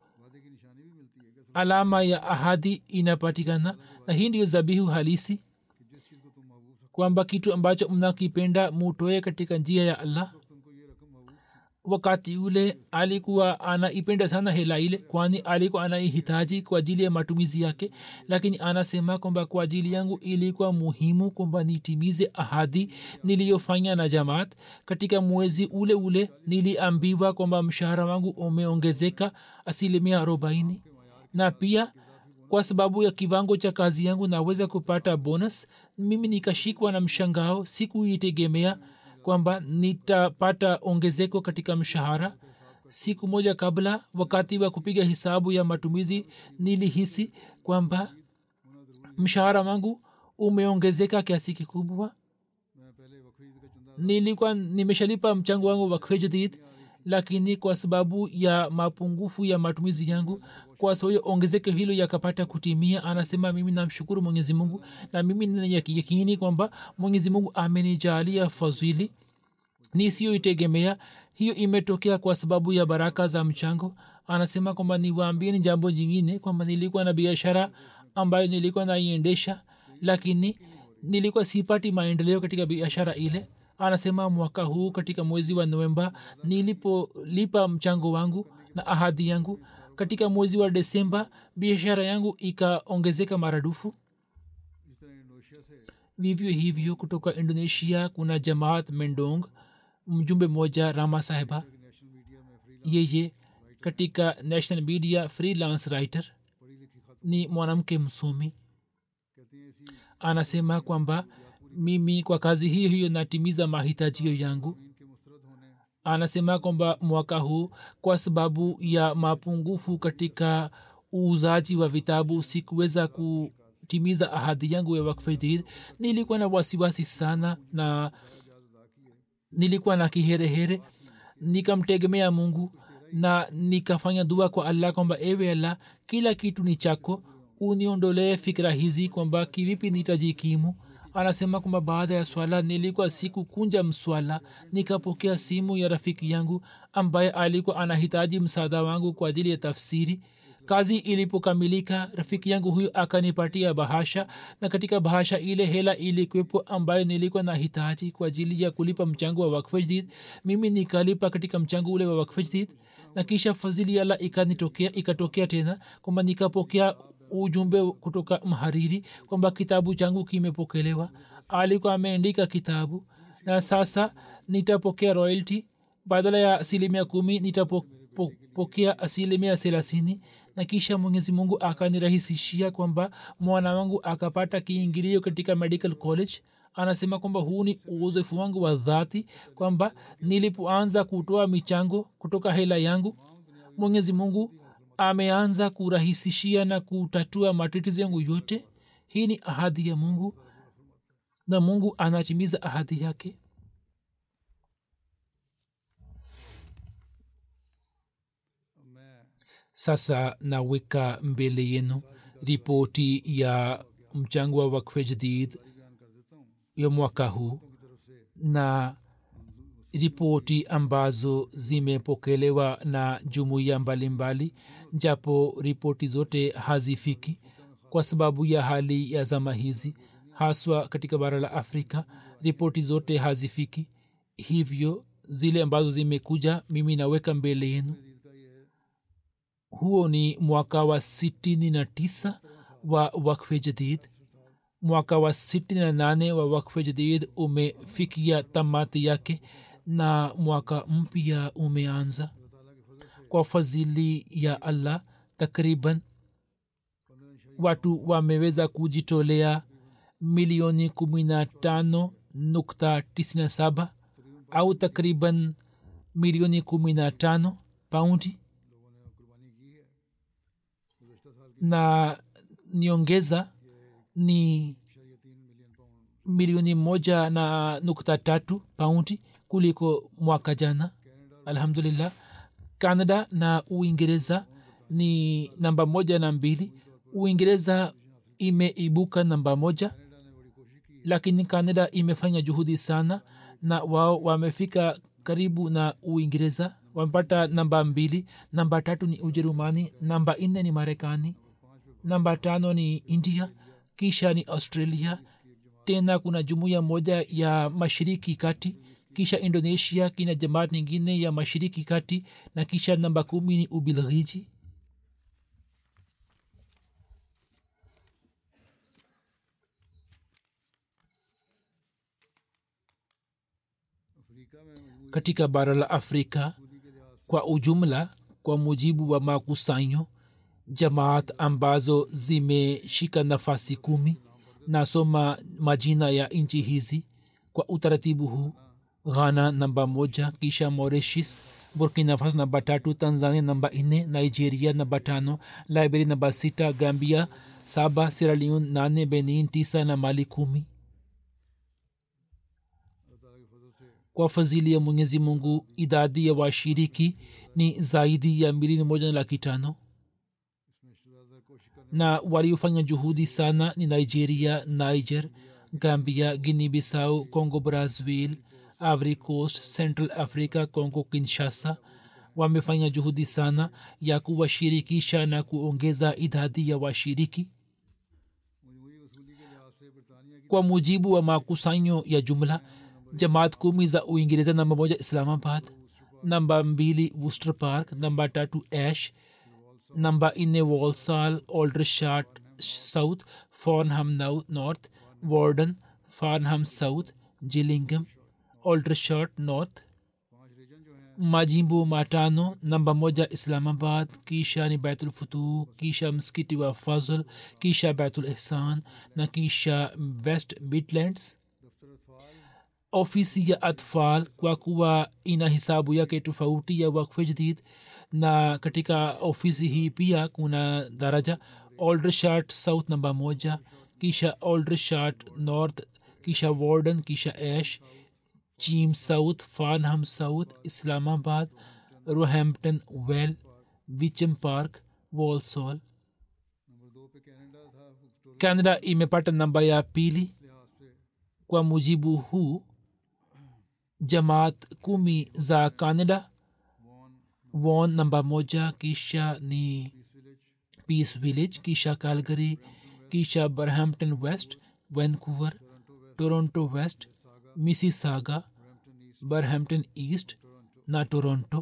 alama ya ahadi inapatikana na hii ndiyo zabihu halisi kwamba kitu ambacho mnakipenda mutoe katika njia ya allah wakati ule alikuwa anaipenda sana hela ile kwani alikuwa anaihitaji kwa ajili ya matumizi yake lakini anasema kwamba kwa ajili yangu ilikuwa muhimu kwamba nitimize ahadi niliyofanya na jamaat katika mwezi ule ule niliambiwa kwamba mshahara wangu umeongezeka asilimia arobaini na pia kwa sababu ya kiwango cha kazi yangu naweza kupata bonus mimi nikashikwa na mshangao sikuitegemea kwamba nitapata ongezeko katika mshahara siku moja kabla wakati wa kupiga hisabu ya matumizi nilihisi kwamba mshahara wangu umeongezeka kiasi kikubwa nilikuwa nimeshalipa mchango wangu wakfe jadid lakini kwa sababu ya mapungufu ya matumizi yangu kwa sababu ongezeko hilo yakapata kutimia anasema mimi namshukuru mwenyezi mungu na mimi nayakini kwamba mwenyezi mungu amenijalia fadhili nisiyoitegemea hiyo imetokea kwa sababu ya baraka za mchango anasema kwamba niwaambie ni jambo jingine kwamba nilikuwa na biashara ambayo nilikuwa naiendesha lakini nilikuwa sipati maendeleo katika biashara ile anasema mwaka huu katika mwezi wa novemba nilipolipa mchango wangu na ahadi yangu katika mwezi wa desemba biashara yangu ikaongezeka maradufu vivyo hivyo kutoka indonesia kuna jamaat mendong mjumbe mmoja rama sahiba yeye katika national media freelance writer ni mwanamke msomi anasema kwamba mimi kwa kazi hiyo hiyo natimiza mahitajio yangu anasema kwamba mwaka huu kwa sababu ya mapungufu katika uuzaji wa vitabu sikuweza kutimiza ahadi yangu ya wakfedid nilikuwa na wasiwasi sana na nilikuwa na kiherehere nikamtegemea mungu na nikafanya dua kwa allah kwamba ewe allah kila kitu ni chako uniondolee fikira hizi kwamba kivipi nitajikimu anasema kwamba baada ya swala nilikuwa siku kunja mswala nikapokea simu ya rafiki yangu ambaye alikuwa anahitaji msaada wangu kwa ajili ya tafsiri kazi ilipokamilika rafiki yangu huyu akanipatia bahasha na katika bahasha ile hela ilikwepo ambayo nilikuwa na hitaji kwa ajili ya kulipa mchango wa wakfejdid mimi nikalipa katika mchango ule wa wakfejdid na kisha fadhili ala ikanitokea ikatokea tena kwamba nikapokea ujumbe kutoka mhariri kwamba kitabu changu kimepokelewa alikuwa ameandika kitabu na sasa nitapokea royalty badala ya asilimia kumi nitapokea asilimia thelathini na kisha mwenyezi mungu akanirahisishia kwamba mwana wangu akapata kiingilio katika medical college anasema kwamba huu ni uzoefu wangu wa dhati kwamba nilipoanza kutoa michango kutoka hela yangu mwenyezi mungu ameanza kurahisishia na kutatua matatizo yangu yote hii ni ahadi ya mungu na mungu anatimiza ahadi yake sasa naweka mbele yenu ripoti ya mchango wa wakfe jadid ya mwaka huu na ripoti ambazo zimepokelewa na jumuiya mbalimbali japo ripoti zote hazifiki kwa sababu ya hali ya zama hizi haswa katika bara la afrika ripoti zote hazifiki hivyo zile ambazo zimekuja mimi naweka mbele yenu huo ni mwaka wa sitini na tisa wa wakfe jadid mwaka wa sitini na nane wa wakfe jadid umefikia tamati yake na mwaka mpya umeanza kwa fadhili ya allah takriban watu wameweza kujitolea milioni kumi na tano nukta tisini saba au takriban milioni kumi na tano paundi na niongeza ni milioni moja na nukta tatu paundi kuliko mwaka jana alhamdulillah canada na uingereza ni namba moja na mbili uingereza imeibuka namba moja lakini canada imefanya juhudi sana na wao wamefika karibu na uingereza wamepata namba mbili namba tatu ni ujerumani namba nne ni marekani namba tano ni india kisha ni australia tena kuna jumuiya moja ya mashiriki kati kisha indonesia kina jamaat nyingine ya mashiriki kati na kisha namba kumi ni ubilghiji katika bara la afrika kwa ujumla kwa mujibu wa makusanyo jamaat ambazo zimeshika nafasi kumi nasoma majina ya nchi hizi kwa utaratibu huu ghana namba moja kisha mauritius burkina faso namba tatu tanzania namba nne nigeria namba tano liberia namba sita gambia saba sieraleon nane benin tisa na mali kumi kwa fadhili ya mwenyezi mungu idadi ya washiriki ni zaidi ya milioni moja na laki tano na waliofanya juhudi sana ni nigeria niger gambia guinea bissau congo brazil ivory coast central africa congo kinshasa wamefanya juhudi sana ya kuwashirikisha na kuongeza idadi ya washiriki kwa mujibu wa makusanyo ya jumla jamaat kumi za uingereza namba moja islamabad namba mbili worcester park namba tatu ash namba nne walsall aldershot south farnham north warden farnham south gillingham aldershot north majimbo matano namba moja islamabad kisha ni baitul futuh kisha msikiti wa fazl kisha baitul ihsan na kisha west midlands ofisi ya atfal kwa kuwa ina hisabu yake tofauti ya wakfe jadid na katika ofisi hii pia kuna daraja aldershot south namba moja kisha aldershot north kisha warden kisha ash Cheam South Farnham South Islamabad Roehampton Vale Wickham Park Walsall canada imepata namba ya pili kwa mujibu huu jamaat kumi za canada won namba moja kisha ni peace village kisha calgary kisha barhampton west vancouver toronto west mississauga barhampton east na toronto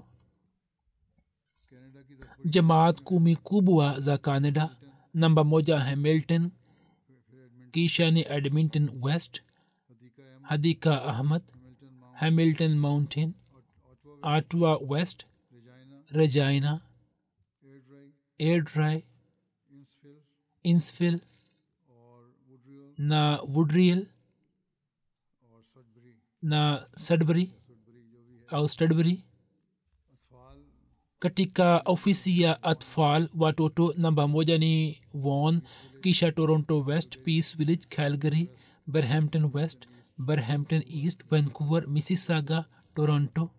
jamaat kumi kubwa za canada namba moja hamilton kisha ni edmonton west hadika ahmad hamilton mountain ottawa west regina airdrie insfill na woodriel na sudbury au studbury katika ofisi ya atfal watoto namba moja ni won kisha toronto west peace village calgary berhampton west berhampton east vancouver mississauga toronto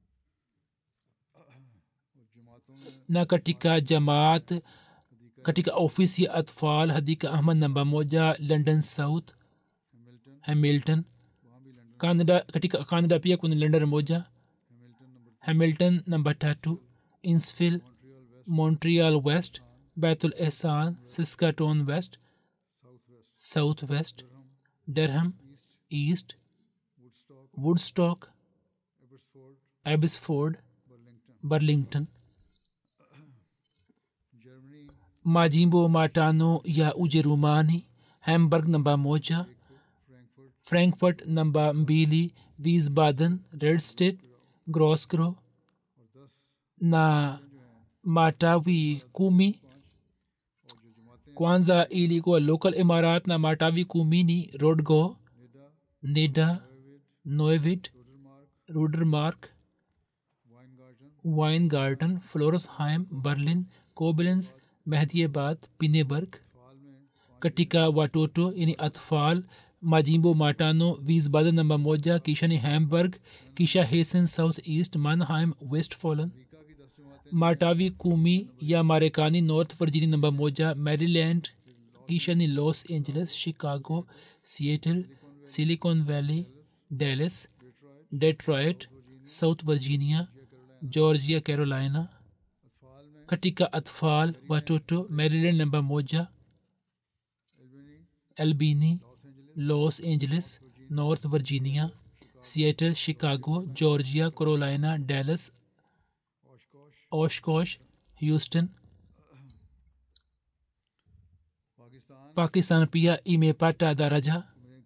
na katika jamaat katika ofisi ya atfal hadika ahmad namba moja london south hamilton canada katika canada pia kuna london moja hamilton namba tatu insfill montreal west bethel esan saskatoon west south west durham east woodstock abbotsford burlington majimbo matano ya ujerumani hamburg namba moja frankfurt namba mbili wiesbaden red state grosgro na matawi kumi kwanza ilikuwa local imarat na matawi kumi ni rodgo nida noevit rudermark weingarten floresheim berlin koblenz mehdiabad pineberg katika watoto yani atfal majimbo matano wiesbaden namba moja kisha ni hamburg kisha hessen south east manheim westfalen matawi kumi ya marekani north virginia namba moja maryland kisha ni los angeles chicago seattle silicon valley dallas detroit south virginia georgia carolina katika atfal watoto maryland namba moja albini los angeles north virginia seattle chicago georgia carolina dallas oshkosh houston pakistan pia imepata daraja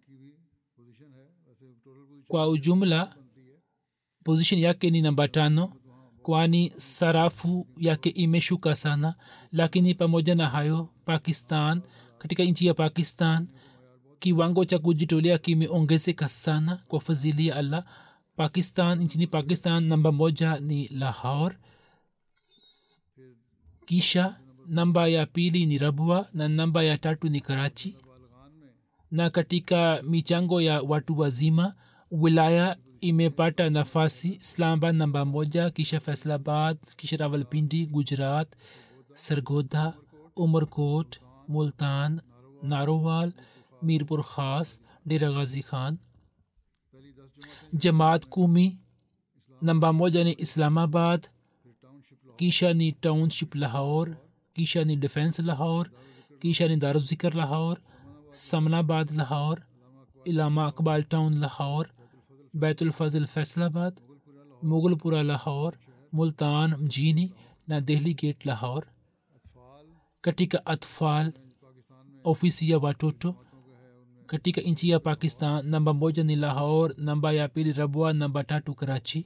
kwa ujumla position yake ni namba tano kwani sarafu yake imeshuka sana lakini pamoja na hayo pakistan katika nchi ya pakistan kiwango cha kujitolea kimeongezeka sana kwa fadhili ya allah pakistan nchini pakistan namba moja ni lahor kisha namba ya pili ni rabwa na namba ya tatu ni karachi na katika michango ya watu wazima wilaya imepata nafasi islamabad namba moja kisha faisalabad kisha rawalpindi gujarat Sargodha Umarkot Multan Narowal Mirpur Khas Dera Ghazi Khan jamaat kumi namba moja ni islamabad kisha ni township lahore kisha ni defense lahore kisha ni daruzikar lahore samnabad lahore ilama akbal town lahore baitulfazil faisalabad mughulpura lahore multan mjini na dehli gate lahore katika atfal ofisi ya watoto katika nchi ya pakistan namba moja ni lahore namba ya pili rabwa namba tatu karachi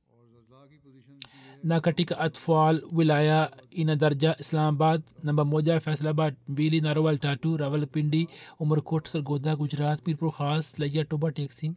na katika atfal wilaya ina darja islamabad namba moja faisalabad mbili narwal tatu rawalpindi umerkot sargoda gujarat pirpur khas laiya toba teksim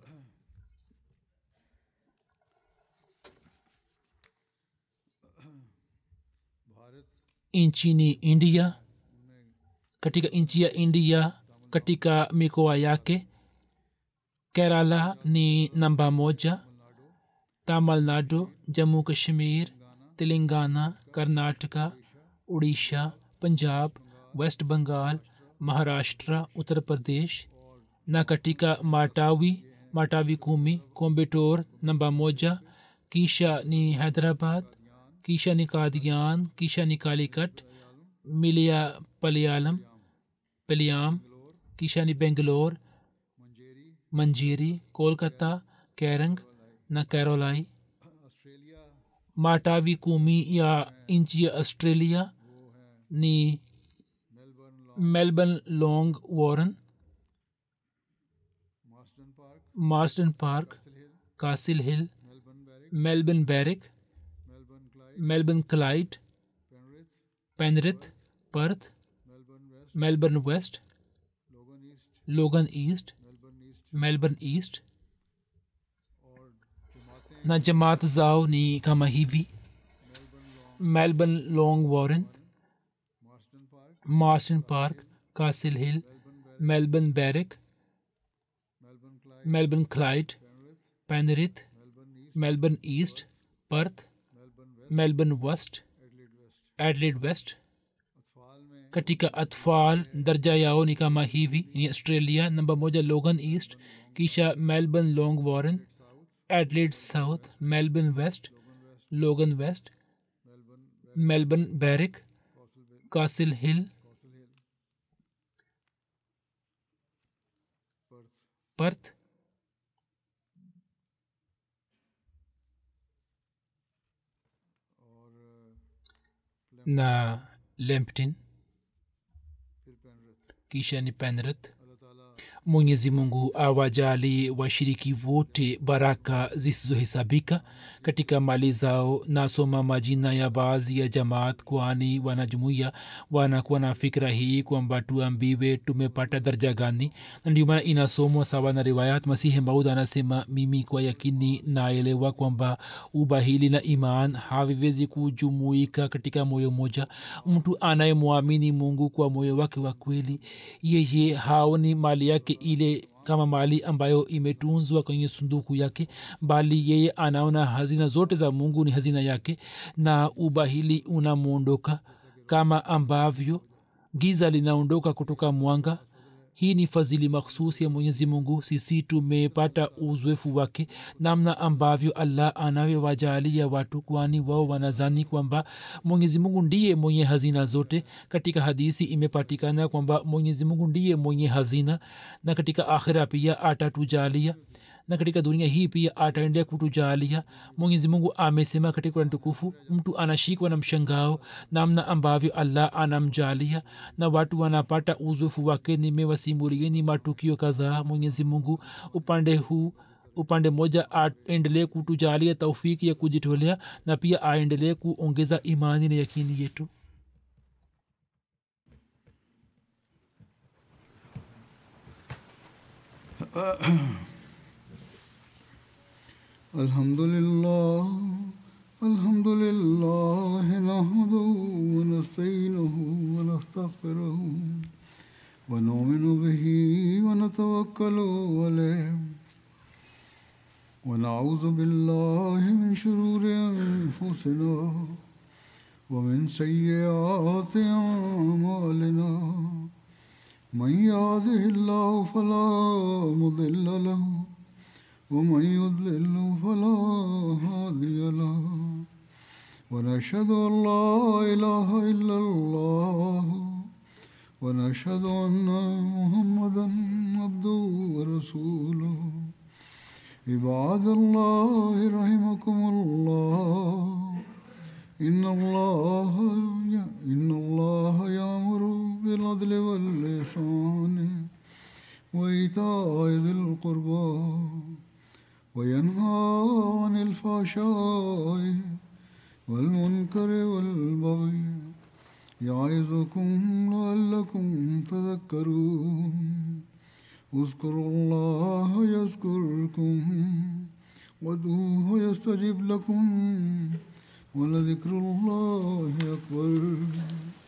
nchini india katika nchi ya india katika mikoa yake kerala ni namba moja tamil nadu jammu kashmir telangana karnataka Orissa Punjab West Bengal Maharashtra Uttar Pradesh na katika matawi matawi kumi kombetor namba moja kisha ni hyderabad kisha ni kadian kisha ni kalikat milia palialam paliam kisha ni bengalore manjeri kolkata kerang na carolai matawi kumi ya nchi ya australia ni melbourne long warren marsden park castle hill melbourne barrack melbourne clyde penrith perth melbourne west logan east melbourne east na jamaat zao ni kama hivi melbourne long warren marston park castle hill melbourne barrack melbourne clyde penrith melbourne east perth melbourne west adelaide west katika atfal darja yao ni kama hivi ni australia namba moja logan east kisha melbourne long warren adelaide south melbourne west logan west melbourne barrack castle hill perth na lempton kisha ni penrith mwenyezi mungu awajali washiriki wote baraka zisizohesabika katika mali zao nasoma majina ya baadhi ya jamaat kwani wanajumuia wanakuwa na fikra hii kwamba tuambiwe tumepata darja gani na ndio maana inasomwa sawa na riwayat masihi maud anasema mimi kwa yakini naelewa kwamba ubahili na iman haviwezi kujumuika katika moyo moja mtu anayemwamini mungu kwa moyo wake wa kweli yeye haoni mali yake ile kama mali ambayo imetunzwa kwenye sunduku yake bali yeye anaona hazina zote za mungu ni hazina yake na ubahili unamwondoka kama ambavyo giza linaondoka kutoka mwanga hii ni fadhili makhsus ya mwenyezi mungu sisi tumepata uzoefu wake namna ambavyo allah anavyowajalia watu kwani wao wanazani kwamba mwenyezi mungu ndiye mwenye hazina zote katika hadisi imepatikana kwamba mwenyezi mungu ndiye mwenye hazina na katika akhira pia atatujalia na katika dunia hii pia ataendea kutujalia mwenyezi mungu amesema katika kurani tukufu mtu anashikwa na mshangao namna ambavyo allah anamjalia na watu wanapata uzoefu wake nimewasimulieni matukio kadhaa mwenyezi mungu upande huu upande moja aendelee kutujalia taufiki ya kujitolea na pia aendelee kuongeza imani na yakini yetu الحمد لله الحمد لله نحمده ونستعينه ونستغفره ونؤمن به ونتوكل عليه ونعوذ بالله من شرور انفسنا ومن سيئات اعمالنا من يهده الله فلا مضل له ومن يضلل فلا هادي له ونشهد أن لا إله إلا الله ونشهد أن محمدا عبده ورسوله عباد الله رحمكم الله إن الله إن الله يأمر بالعدل والإحسان وإيتاء ذي القربى وينهى عن الفحشاء والمنكر والبغي يعظكم لعلكم تذكرون اذكروا الله يذكركم وادعوه يستجب لكم ولذكر الله أكبر